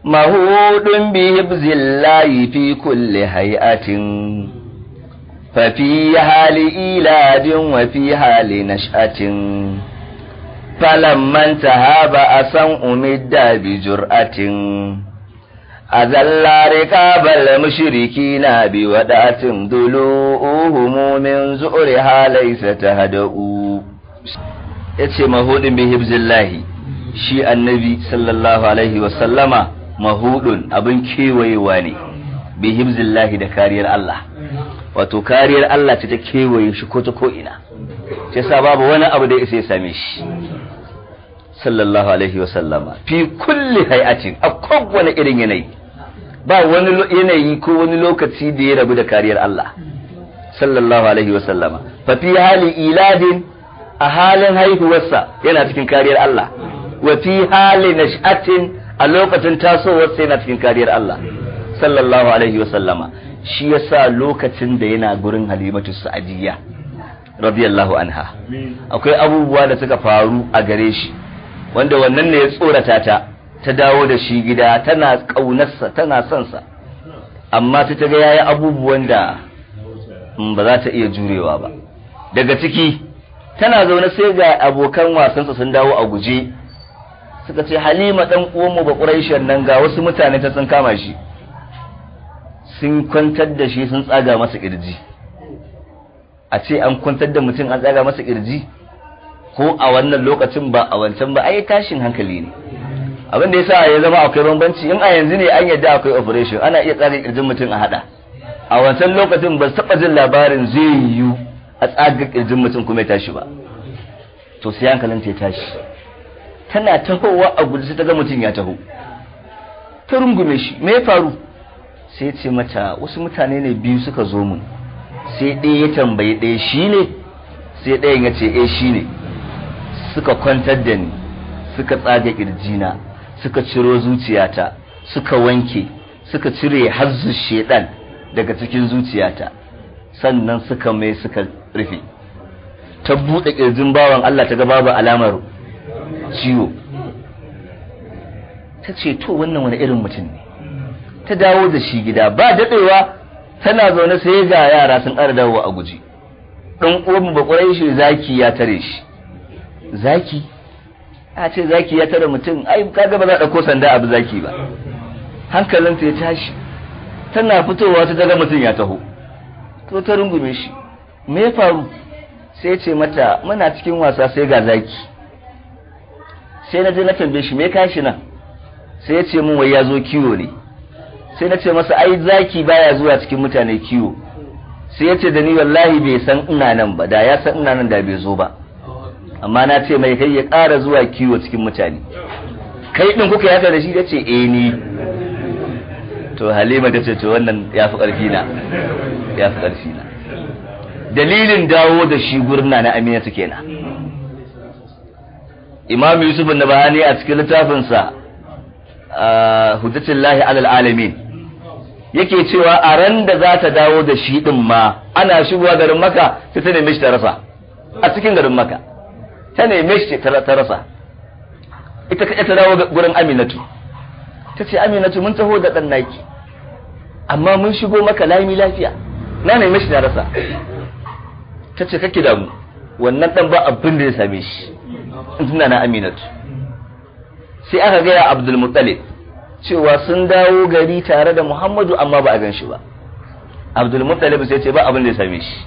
مهود بهبز الله في كل هيئة ففي حال إيلاد وفي حال نشأة فلما انتهى بأسا أمد بجرأة أذل ركاب المشركين بودعة ضلوؤهم من زؤرها ليس تهدؤوا yace mahudin bi hibzillahi shi annabi sallallahu alaihi wasallama mahudun abin kewayewa ne bi hibzillahi da kariyar Allah wato kariyar Allah ce ta kewaye shi ko ta ko'ina ce sa babu wani abu da ya same shi sallallahu alaihi wasallama fi kulli hay'atin a kowane irin yanayi ba wani yanayi ko wani lokaci da ya rabu da kariyar Allah sallallahu alaihi wasallama fa fi hali iladin a halin haihuwarsa yana cikin kariyar Allah wa fi hali nash'atin a lokacin tasowarsa yana cikin kariyar Allah sallallahu alaihi wasallama shi yasa lokacin da yana gurin halimatu sa'adiyya radiyallahu anha akwai abubuwa da suka faru a gare shi wanda wannan ne ya tsorata ta ta dawo da shi gida tana kaunarsa tana son sa amma ta ga yayi abubuwan da ba za ta iya jurewa ba daga ciki tana zaune sai ga abokan wasansa sun dawo a guje suka ce halima dan uwanmu ba quraishan nan ga wasu mutane ta sun kama shi sun kwantar da shi sun tsaga masa kirji a ce an kwantar da mutum an tsaga masa kirji ko a wannan lokacin ba a wancan ba ai tashin hankali ne abin da yasa ya zama akwai bambanci in a yanzu ne an yadda akwai operation ana iya tsaga kirjin mutum a hada a wancan lokacin ba taba jin labarin zai yiwu a tsaga kirjin mutum kuma ya tashi ba to sai hankalin ta tashi tana tahowa a guji sai ta ga mutum ya taho ta rungume shi me ya faru sai ce mata wasu mutane ne biyu suka zo mun sai ɗaya ya tambayi ɗaya shi ne sai ɗayan ya ce eh shi ne suka kwantar da ni suka tsaga ƙirjina suka ciro zuciyata suka wanke suka cire hazzu shedan daga cikin zuciyata sannan suka mai suka rufe ta buɗe ƙirjin bawan Allah ta ga babu alamar ciwo ta ce to wannan wani irin mutum ne ta dawo da shi gida ba daɗewa tana zaune sai ga yara sun ƙara dawo a guji ɗan uwan ba ƙwarai shi zaki ya tare shi zaki a ce zaki ya tare mutum ai kaga ba za a ɗauko sanda abu zaki ba hankalinta ya tashi tana fitowa ta daga mutum ya taho to ta rungume shi me ya faru sai ce mata muna cikin wasa sai ga zaki sai na je na tambaye shi me kashi nan sai ya ce min wai ya zo kiwo ne sai na ce masa ai zaki baya zuwa cikin mutane kiwo sai ya ce da ni wallahi bai san ina nan ba da ya san ina nan da bai zo ba amma na ce mai kai ya ƙara zuwa kiwo cikin mutane kai din kuka yaka da shi ya ce eh ni to halima ta ce to wannan ya fi ƙarfi na ya fi ƙarfi na dalilin dawo da shi gurna na aminatu kenan imam yusuf na bahani a cikin littafinsa hujjatullahi alal alamin yake cewa a ran da za ta dawo da shi din ma ana shigowa garin maka sai ta neme shi ta rasa a cikin garin maka ta neme shi ta rasa ita kaɗai ta dawo gurin aminatu ta ce aminatu mun taho da ɗan naki amma mun shigo maka lami lafiya na neme shi na rasa ta ce kake damu wannan ɗan ba abin da ya same shi in tuna na aminatu sai aka gaya abdul muttalib cewa sun dawo gari tare da muhammadu amma ba a gan shi ba abdul muttalib sai ce ba abin da ya same shi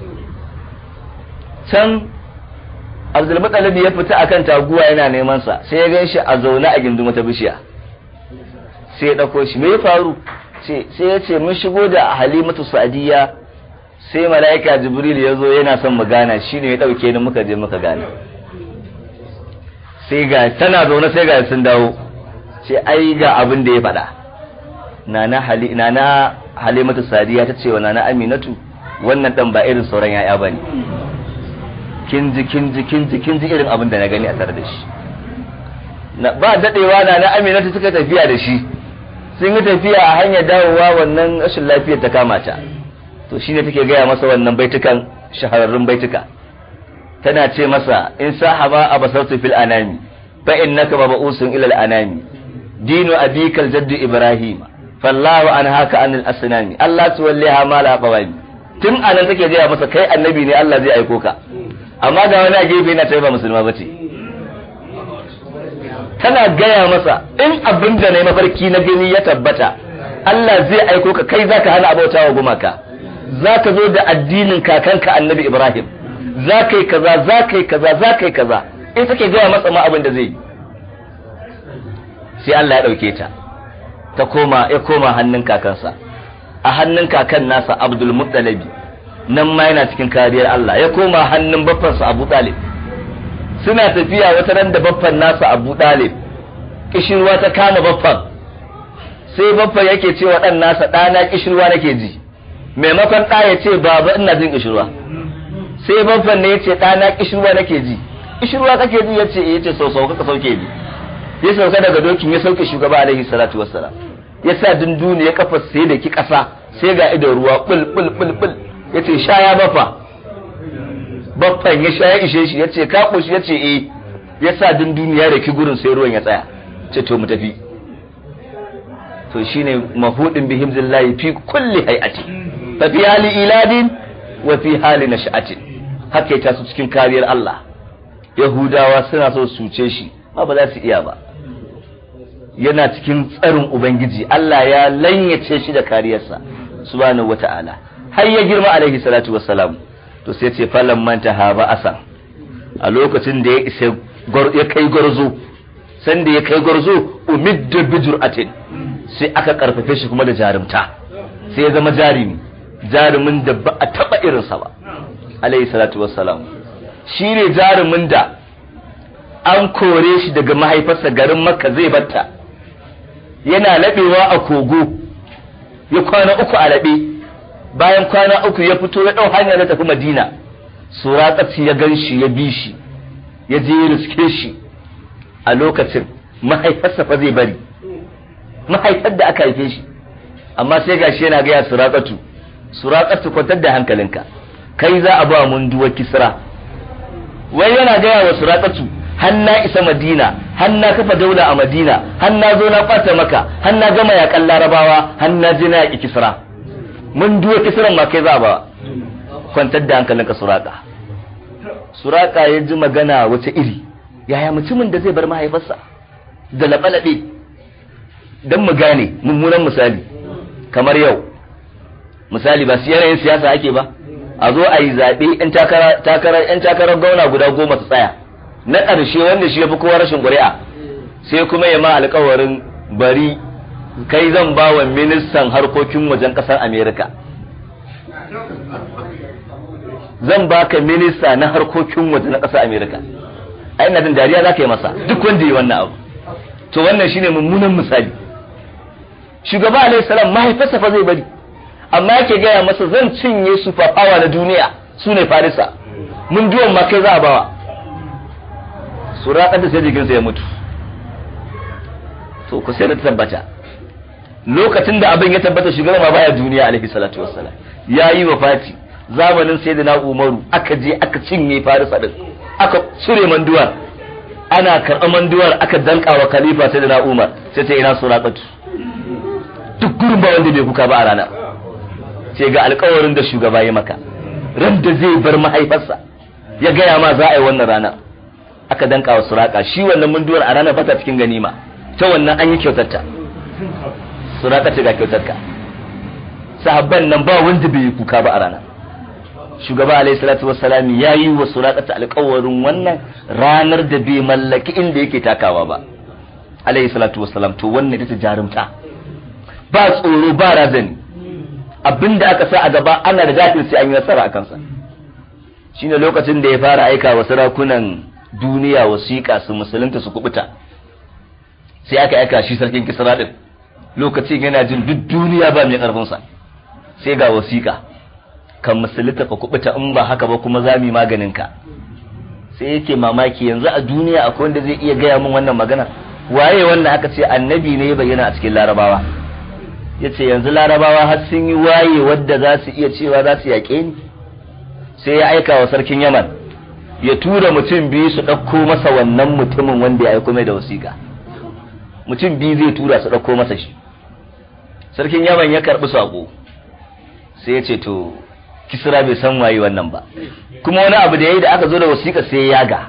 can abdul muttalib ya fita akan taguwa yana neman sa sai ya gan shi a zaune a gindin wata bishiya sai ya dauko shi me ya faru sai ya ce mun shigo da halimatu sa'diya sai mala'ika jibril ya zo yana son mu gana shine ya dauke ni muka je muka gana sai ga tana zaune sai ga sun dawo sai ai ga abin da ya faɗa nana hali nana halimatu sadiya ta ce wa nana aminatu wannan dan ba irin sauran yaya bane kin ji kin ji kin ji kin ji irin abin da na gani a tare da shi ba dadewa nana aminatu suka tafiya da shi sun yi tafiya a hanyar dawowa wannan rashin lafiyar ta kama ta to shine take gaya masa wannan baitukan shahararrun baituka tana ce masa in sahaba abasartu fil anami fa innaka mab'usun ila al anami dinu abikal jaddu ibrahim fallahu an haka anil asnami Allah tuwalliha ma la qawami tun anan take gaya masa kai annabi ne Allah zai aiko ka amma ga wani a gefe yana ta ba musulma bace tana gaya masa in abin da na mafarki na gani ya tabbata Allah zai aiko ka kai zaka hana abauta wa gumaka zaka zo da addinin kakanka annabi Ibrahim zaka yi kaza zaka yi kaza zaka yi kaza in take gaya masa ma abin da zai yi sai Allah ya dauke ta ta koma ya koma hannun kakansa a hannun kakan nasa Abdul Muttalibi nan ma yana cikin kariyar Allah ya koma hannun baffansa Abu Talib suna tafiya wata ran da baffan nasa Abu Talib kishirwa ta kama baffan sai baffan yake cewa dan nasa ɗana kishirwa nake ji maimakon ɗa ya ce baba ina jin kishirwa sai baffan ne ya ce ɗana kishirwa nake ji kishirwa kake ji ya ce ya ce sau sau kaka sauke ni ya sauka daga dokin ya sauke shugaba alaihi salatu wassalam ya sa dunduni ya kafa sai da ki ƙasa sai ga idon ruwa bul bul bul bul ya ce sha ya baffa baffan ya sha ya ishe shi ya ce ka ƙoshi ya ce eh ya sa dunduni ya raki gurin sai ruwan ya tsaya ce to mu tafi to shine mahudin bihim zillahi fi kulli hay'ati fa fi hali iladin wa fi hali nash'atin haka ta su cikin kariyar Allah yahudawa suna so su cuce shi ma ba za su iya ba yana cikin tsarin ubangiji Allah ya lanyace shi da kariyarsa subhanahu wata'ala har ya girma alaihi salatu wassalam to sai ce falan manta ha ba asan a lokacin da ya isa ya kai gwarzo sanda ya kai gwarzo umidda bijur'atin sai aka karfafe shi kuma da jarumta sai ya zama jarumi jarumin da ba a taba irinsa ba alayhi salatu wassalam shi ne jarumin da an kore shi daga mahaifarsa garin makka zai batta yana laɓewa a kogo ya kwana uku a laɓe bayan kwana uku ya fito ya ɗau hanyar na tafi madina suratsi ya gan shi ya bi shi ya je ya riske shi a lokacin mahaifarsa fa zai bari mahaifar da aka haife shi amma sai gashi yana gaya surakatu surakatu kwantar da hankalinka kai za a ba mun duwa kisra wai yana gaya wa surakatu hanna isa madina hanna kafa daula a madina hanna zo na kwata maka hanna gama yakan larabawa hanna je na yaki kisra mun duwa kisran ma kai za a ba kwantar da hankalinka suraka suraka ya ji magana wace iri yaya mutumin da zai bar mahaifarsa da laɓe-laɓe don mu gane mummunan misali kamar yau misali ba su yanayin siyasa ake ba a zo a yi zaɓe 'yan takarar gauna guda goma su tsaya na ƙarshe wanda shi ya fi kowa rashin ƙuri'a sai kuma ya ma alkawarin bari kai zan ba wa ministan harkokin wajen ƙasar amerika zan baka minista na harkokin waje na ƙasar amerika a ina jin dariya za ka yi masa duk wanda yi wannan abu to wannan shine mummunan misali shugaba alaihi salam mahaifarsa fa zai bari amma yake gaya masa zan cinye su fafawa na duniya su ne farisa mun duwan ma kai za a bawa su raƙar da sai jikinsa ya mutu to ku sai da tabbata lokacin da abin ya tabbata shugaba ma baya duniya alaihi salatu wassalam ya yi wa fati zamanin sayyidina umaru aka je aka cinye farisa din aka cire manduwar ana karɓar manduwar aka danka wa khalifa sayyidina umar sai ta ina suraqatu duk gurin ba wanda bai kuka ba a ranar sai ga alkawarin da shugaba ya maka ran da zai bar mahaifarsa ya gaya ma za a yi wannan rana aka danka wa suraka shi wannan munduwar a ranar fata cikin ganima ta wannan an yi kyautarta suraka ce ga kyautarka sahabban nan ba wanda bai yi kuka ba a ranar shugaba alaihi salatu wassalam ya yi wa suraka alkawarin wannan ranar da bai mallaki inda yake takawa ba alaihi salatu wassalam to wannan ita jarumta ba tsoro ba razani abinda aka sa a gaba ana da dafin sai an yi nasara a kansa shine lokacin da ya fara aika wa sarakunan duniya wasiƙa su musulunta su kubuta sai aka aika shi sarkin kisra din lokacin yana jin duk duniya ba mai karfin sa sai ga wasiƙa kan musulunta ka kubuta in ba haka ba kuma zami maganin ka sai yake mamaki yanzu a duniya akwai wanda zai iya gaya min wannan magana waye wannan aka ce annabi ne ya bayyana a cikin larabawa ya ce yanzu larabawa har sun yi waye wadda za su iya cewa za su yaƙe ni sai ya aika wa sarkin yaman ya tura mutum biyu su ɗauko masa wannan mutumin wanda ya aiko mai da wasiƙa mutum biyu zai tura su ɗauko masa shi sarkin yaman ya karɓi saƙo sai ya ce to kisra bai san waye wannan ba kuma wani abu da ya yi da aka zo da wasiƙa sai ya yaga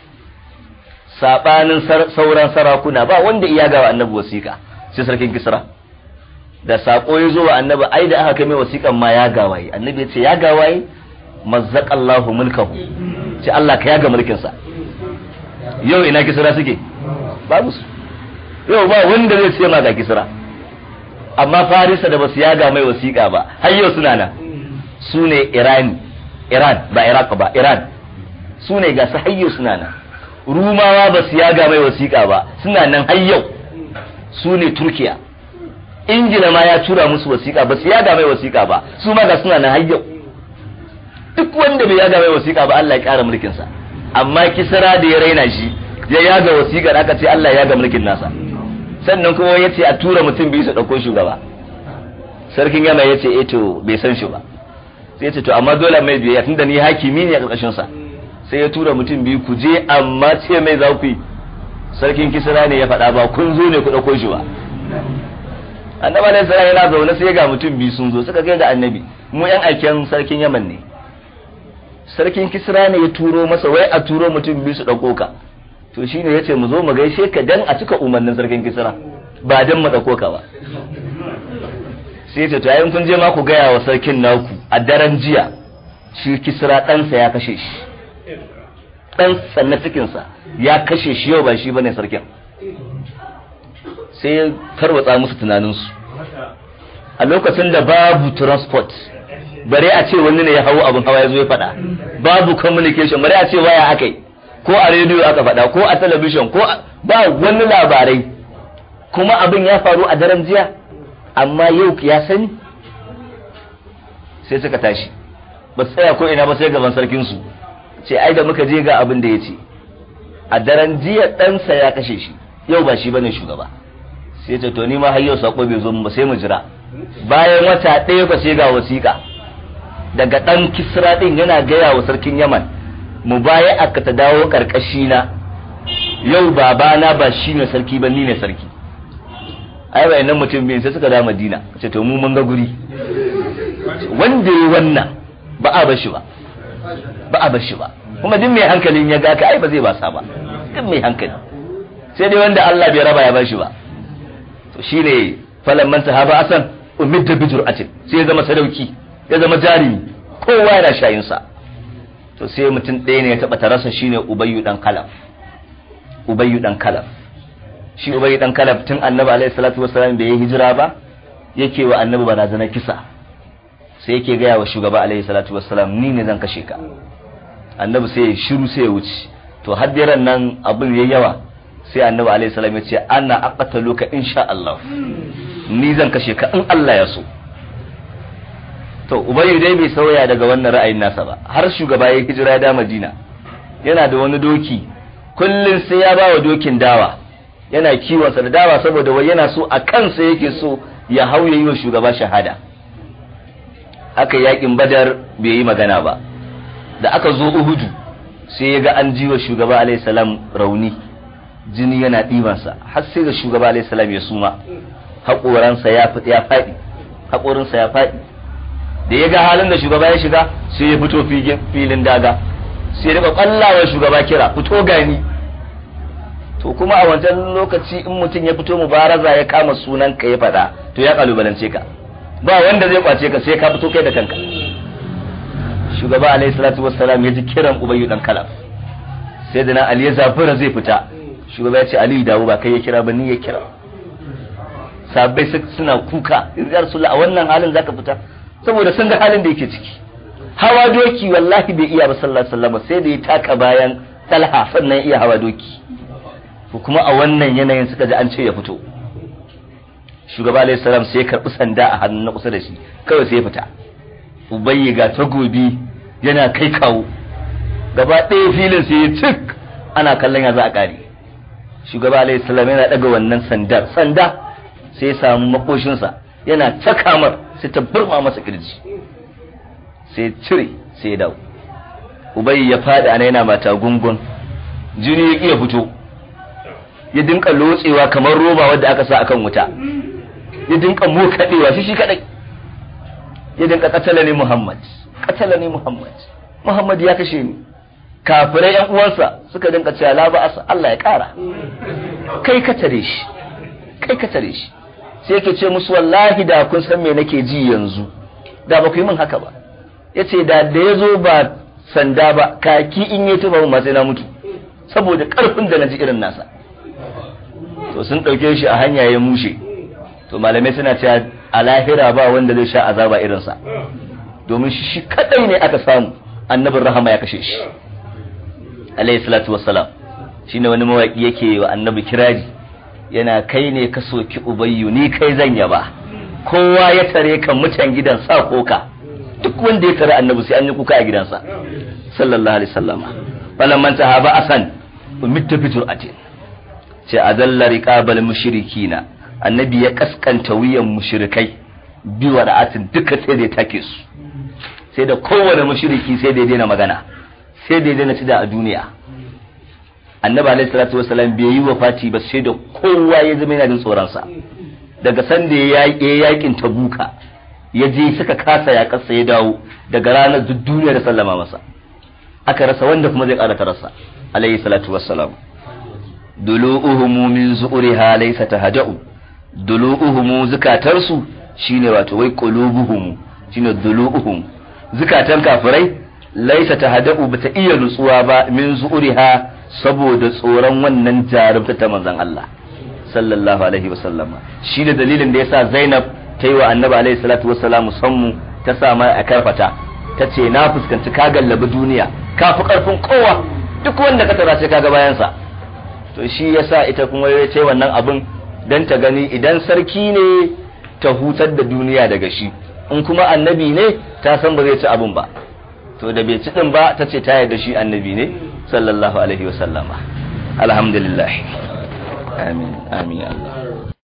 saɓanin sauran sarakuna ba wanda iya ga wa annabi wasiƙa sai sarkin kisra da saƙo ya zo wa annabi ai da aka kai mai wasiƙan ma ya gawaye annabi ya ce ya gawaye mazzaqallahu mulkahu ce Allah ka yaga mulkinsa yau ina kisra suke babu su yau ba wanda zai ce ma ga kisra amma farisa da basu yaga mai wasiƙa ba har yau suna nan su ne irani iran ba iraq ba iran su ne ga su har yau suna nan rumawa ba su yaga mai wasiƙa ba suna nan har yau su ne turkiya ingila ma ya tura musu wasiƙa ba su yaga mai wasiƙa ba su ma ga suna nan har yau duk wanda bai yaga mai wasiƙa ba Allah ya ƙara mulkinsa amma kisra da ya raina shi ya yaga wasiƙar aka ce Allah ya yaga mulkin nasa sannan kuma ya ce a tura mutum biyu su ɗauko shugaba sarkin yama ya ce eto bai san shi ba sai ya ce to amma dole mai biyayya tunda ni hakimi ne a ƙarƙashin sa sai ya tura mutum biyu ku je amma ce mai za ku yi sarkin kisra ne ya faɗa ba kun zo ne ku ɗauko shi ba annabi alaihi salam yana zaune sai ga mutum biyu sun zo suka kai ga annabi mu yan aiken sarkin yaman ne sarkin kisra ne ya turo masa wai a turo mutum biyu su ɗauko ka to shine yace mu zo mu gaishe ka dan a cika umarnin sarkin kisra ba dan mu ɗauko ka ba sai yace to yayin kun je ma ku gaya wa sarkin naku a daren jiya shi kisra ɗansa ya kashe shi ɗansa na cikinsa ya kashe shi yau ba shi bane sarkin sai ya tarwatsa musu tunaninsu a lokacin da babu transport bare a ce wani ne ya hau abin hawa ya zo ya faɗa babu communication bare a ce waya aka yi ko a rediyo aka faɗa ko a talabishin ko ba wani labarai kuma abin ya faru a daren jiya amma yau ya sani sai suka tashi ba su tsaya ko ina ba sai gaban sarkinsu ce ai da muka je ga abin da ya ce a daren jiya ɗansa ya kashe shi yau ba shi bane shugaba sai ce to ni ma har yau sako bai zo ba sai mu jira bayan wata ɗaya ba sai ga wasiƙa daga ɗan kisra ɗin yana gaya wa sarkin yaman mu baya aka ta dawo ƙarƙashi na yau babana ba shi ne sarki ba ni ne sarki ai bai nan mutum biyu sai suka da madina ce to mu mun ga guri wanda yi wannan ba a bashi ba ba a bashi ba kuma duk mai hankalin ya ga ka ai ba zai basa ba duk mai hankali sai dai wanda Allah bai raba ya bashi ba to shine falan man sahaba asan umidda bijur atin sai ya zama sadauki ya zama jarimi kowa yana shayin sa to sai mutum ɗaya ne ya taba tarasa shine ubayyu dan kalaf ubayyu dan kalaf shi ubayyu dan kalaf tun annabi alaihi salatu wassalam bai yi hijira ba yake wa annabi barazana kisa sai yake gaya wa shugaba alaihi salatu wassalam ni ne zan kashe ka annabi sai ya shiru sai ya wuce to haddiran nan abin yayi yawa sai annabi alaihi salam ya ce ana aqtaluka insha Allah ni zan kashe ka in Allah ya so to ubayy dai bai sauya daga wannan ra'ayin nasa ba har shugaba ya hijira da Madina yana da wani doki kullun sai ya bawa dokin dawa yana kiwon sa da dawa saboda wai yana so a kansa yake so ya hau yayi wa shugaba shahada haka yakin badar bai yi magana ba da aka zo uhudu sai ya ga an ji wa shugaba alaihi salam rauni jini yana ɗibansa har sai ga shugaba alaihi salam ya suma haƙoransa ya ya faɗi haƙorinsa ya faɗi da ya ga halin da shugaba ya shiga sai ya fito filin daga sai ya ƙwallawa shugaba kira fito gani to kuma a wancan lokaci in mutum ya fito mubaraza ya kama sunan ka ya faɗa to ya kalubalance ka ba wanda zai kwace ka sai ka fito kai da kanka shugaba alaihi salatu wassalam ya ji kiran ubayyu dan kalaf sai da na ali ya zafira zai fita shugaba ya ce aliyu dawo ba kai ya kira ba ni ya kira sabai suna kuka ya rasulullah a wannan halin zaka fita saboda sun ga halin da yake ciki hawa doki wallahi bai iya ba sallallahu alaihi wasallam sai da ya taka bayan talha sannan iya hawa doki ko kuma a wannan yanayin suka ji an ce ya fito shugaba alaihi salam sai ya karbi sanda a hannun na kusa da shi kawai sai ya fita ubayyi ga tagobi yana kai kawo gaba ɗaya filin sai ya cik ana kallon ya za a ƙare shugaba alaihi salam yana ɗaga wannan sandar sanda sai ya samu makoshinsa yana takamar sai ta burma masa kirji sai cire sai ya dawo ubayyi ya faɗi ana yana mata gungun jini ya ƙiya fito ya dinka lotsewa kamar roba wadda aka sa akan wuta ya dinka mokadewa shi shi kadai ya dinka katala ne Muhammad katala ne Muhammad Muhammad ya kashe ni kafirai yan uwansa suka dinka cewa la ba asa Allah ya kara kai ka tare shi kai ka tare shi sai yake ce musu wallahi da kun san me nake ji yanzu da ba ku yi min haka ba yace da da yazo ba sanda ba kaki in yi tuba ma sai na mutu saboda karfin da naji irin nasa to sun dauke shi a hanya ya mushe to malamai suna cewa a lahira ba wanda zai sha azaba irinsa domin shi kadai ne aka samu annabin rahama ya kashe shi alayhi salatu wassalam shine wani mawaki yake wa annabi kiraji yana kai ne ka soki ubayyu ni kai zan yaba kowa ya tare kan mutan gidan sa koka duk wanda ya tare annabi sai an yi kuka a gidansa sallallahu alaihi wasallam falan man tahaba asan umitta bi jur'atin ce azalla riqabal mushrikina annabi ya kaskanta wuyan mushrikai bi wada'atin duka sai da ya take su sai da kowane mushriki sai da ya daina magana sai da ya daina cida a duniya annabi alaihi salatu wasalam bai yi wafati ba sai da kowa ya zama yana jin tsoron sa daga san da ya yi yakin tabuka ya je suka kasa ya kasa ya dawo daga ranar duk duniya da sallama masa aka rasa wanda kuma zai karata rasa alaihi salatu wassalam dulu'uhum min zu'riha laysa tahaja'u dulu'uhum zukatarsu shine wato wai qulubuhum shine dulu'uhum zukatan kafirai laysa tahaja'u bata iya nutsuwa ba min zu'riha saboda tsoron wannan jarumta ta manzon Allah sallallahu alaihi wasallama shi da dalilin da yasa Zainab ta yi wa annabi alaihi salatu wassalam sammu ta sa mai a karfata ta ce na fuskanci ka gallabi duniya ka fi karfin kowa duk wanda ka tara sai kaga bayansa to shi yasa ita kuma ya ce wannan abin dan ta gani idan sarki ne ta hutar da duniya daga shi in kuma annabi ne ta san ba zai ci abin ba to da bai ci din ba ta ce ta yarda shi annabi ne sallallahu alaihi wasallama alhamdulillah amin amin Allah